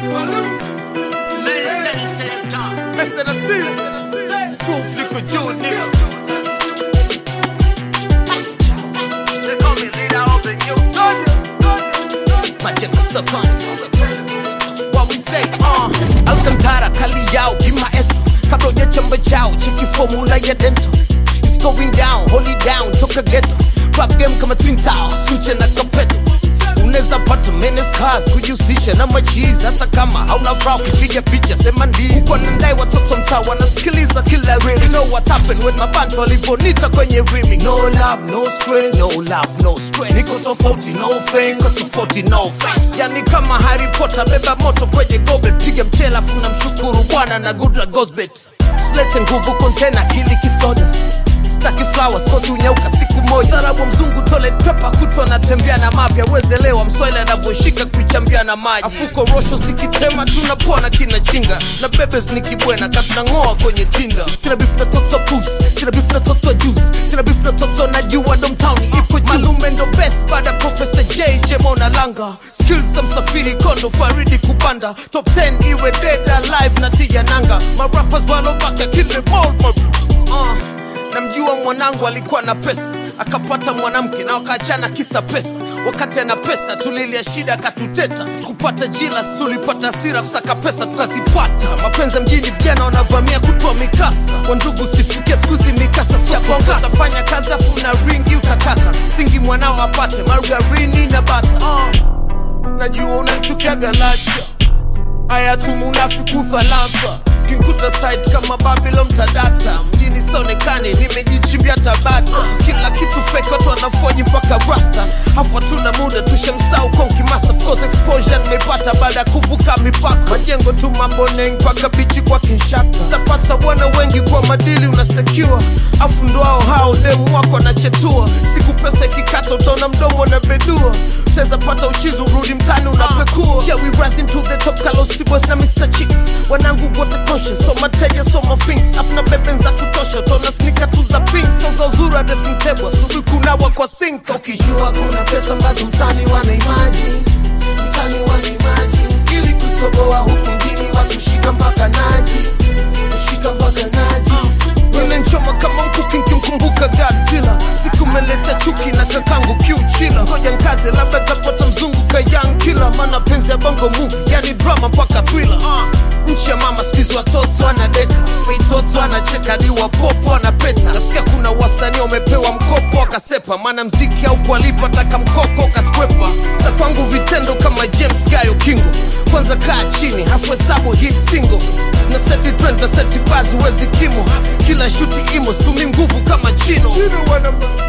Medicine selector. Messing the scene. Proof liquor jewel nigga. They call me leader of the new Majengo Sokoni. What we say, uh, Alcantara, kali yao, kimaestro Kabla hujachamba chao, cheki formula ya dento It's going down, hold it down, toka ghetto Rap game kama Twin Towers, sunche na kapeto unaweza pata menace cars kujihusisha na machizi hata kama hauna furaha ukipiga picha sema ndizi huko nandai watoto mtaa wanasikiliza kila rili you know what happened when mabantu walivyonita kwenye rimi no love no stress no love no stress niko tofauti no fame niko tofauti no face yani kama Harry Potter beba moto kwenye goblet piga mchela afu na mshukuru bwana na good luck goes bet usilete nguvu kontena kili kisoda staki flowers kosi unyauka siku moja sarabu mzungu tole pepa kutwa natembea na mafya wezelewa mswahili anavyoshika kuichambia na maji afuko rosho zikitema tunapona kina chinga na bebes nikibwena katunang'oa kwenye tinda sina bifu na toto pus sina bifu na toto juice sina bifu na toto na jua domtown ipo juu malume ndo best baada professor jj mona langa skills za msafiri kondo faridi kupanda top 10 iwe dead alive na tija nanga marappers walobaka kile mold uh namjua mwanangu alikuwa na pesa akapata mwanamke na wakaachana kisa pesa wakati ana pesa tulilia shida akatuteta tukupata jilas tulipata sira kusaka pesa tukazipata mapenzi ya mjini vijana wanavamia kutoa mikasa kwa ndugu sifikia skuzi mikasa siafongatafanya kazi afu na ringi utakata singi mwanao apate margarini na bata uh, najua unanchukiaga lacha aya tumunafiki thalatha kinkuta site kama babylon tadata mjini sonekani nimejichimbia tabata kila kitu fake watu wanafoji mpaka rasta hafu hatuna muda tushamsau konki master of course exposure nimepata baada ya kuvuka mipaka majengo tu maboneng mpaka bichi kwa kinshaka tapata bwana wengi kwa madili unasecure afu ndo hao hao demu wako anachetua siku pesa ikikata utaona mdomo na bedua utaweza pata uchizi urudi mtani unapekua yeah, we rising to the top Carlos Boys na Mr. Chicks wanangu wote conscious so mateja so mafings afuna bebe za kutosha utaona snika tu za pink so za uzuri wa dressing table asubuhi kunawa kwa sink ukijua kuna pesa ambazo msani wanaimaji msani wanaimaji ili kutoboa huku mjini watu shika mpaka naji shika mpaka naji Unanchoma kama mkuki nkimkumbuka Godzilla siku meleta chuki na kakangu kiuchila ngoja nkaze labda tapata mzungu ka young killer maana penzi ya bongo movie yani drama mpaka thriller uh. nchi ya mama skuizi watoto anadeka feitoto anacheka di wapopo anapeta nasikia kuna wasanii wamepewa mkopo akasepa maana mziki au kualipa taka mkoko kaskwepa za kwangu vitendo kama james gayo kingo kwanza kaa chini hafu hesabu hit single na seti trend na seti bazi wezi kimo kila shuti imo stumi nguvu kama chino, chino